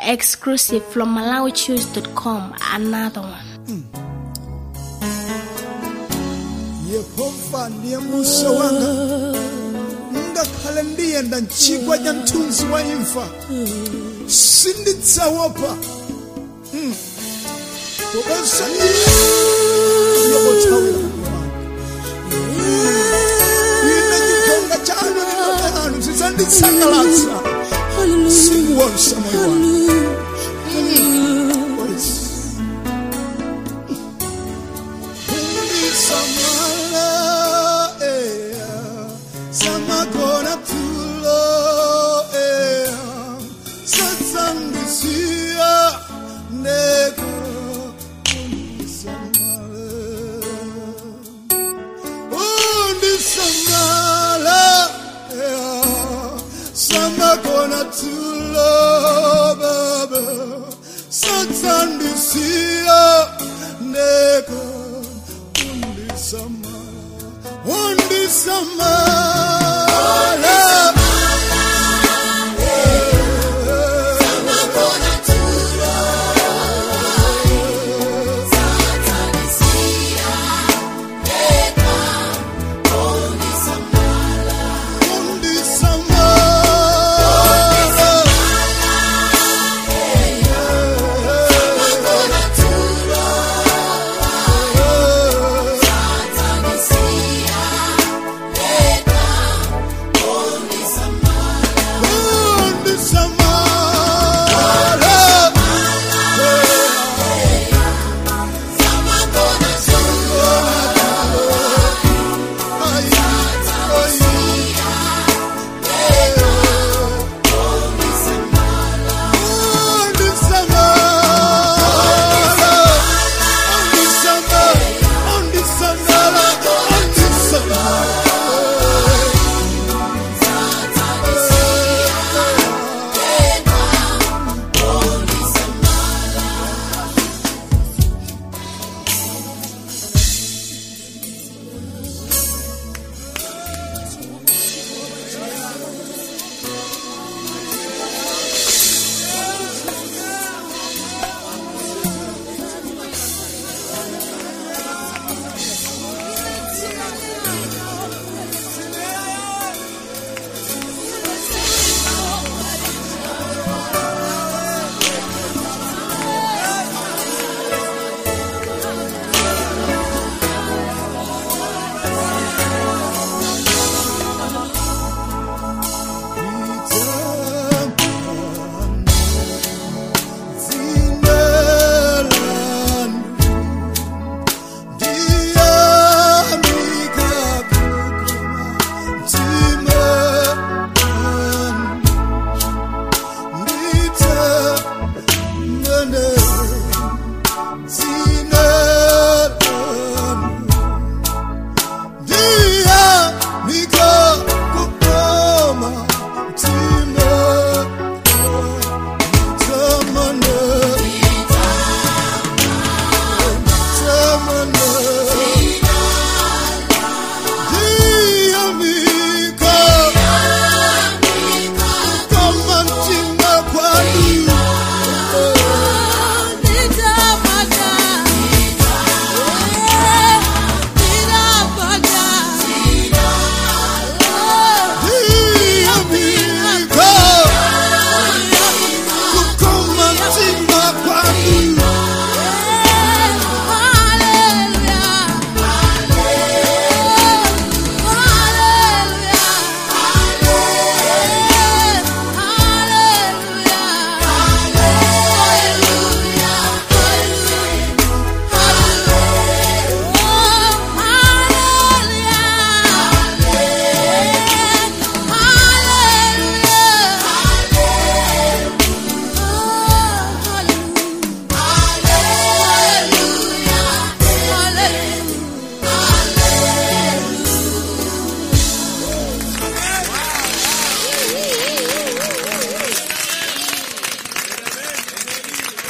Exclusive from MalawiChoose.com. Another one. yehova ndiye musa wanga ngakhale ndiyenda mchigwa cha mthunzi wa imfa sindidzaopa Mm. popeza iye pothawira moyo wanga ine chigonga chanu chikope anu zidzanditsangalatsa siku wonse moyo wanga Yes. Samala, eh, Samagona tulo, eh, Satsangisia, nego, undi samala. Undi samala, eh, Samagona tulo, baba, Satsangisia, nego, undi samala. Undi samala. Undi samala. Undi samala. Ay, ay. Undi samala. Undi samala. Undi samala. Undi samala.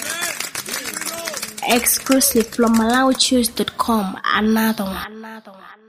Exclusive from MalawiChoose.com. Another one. Another one.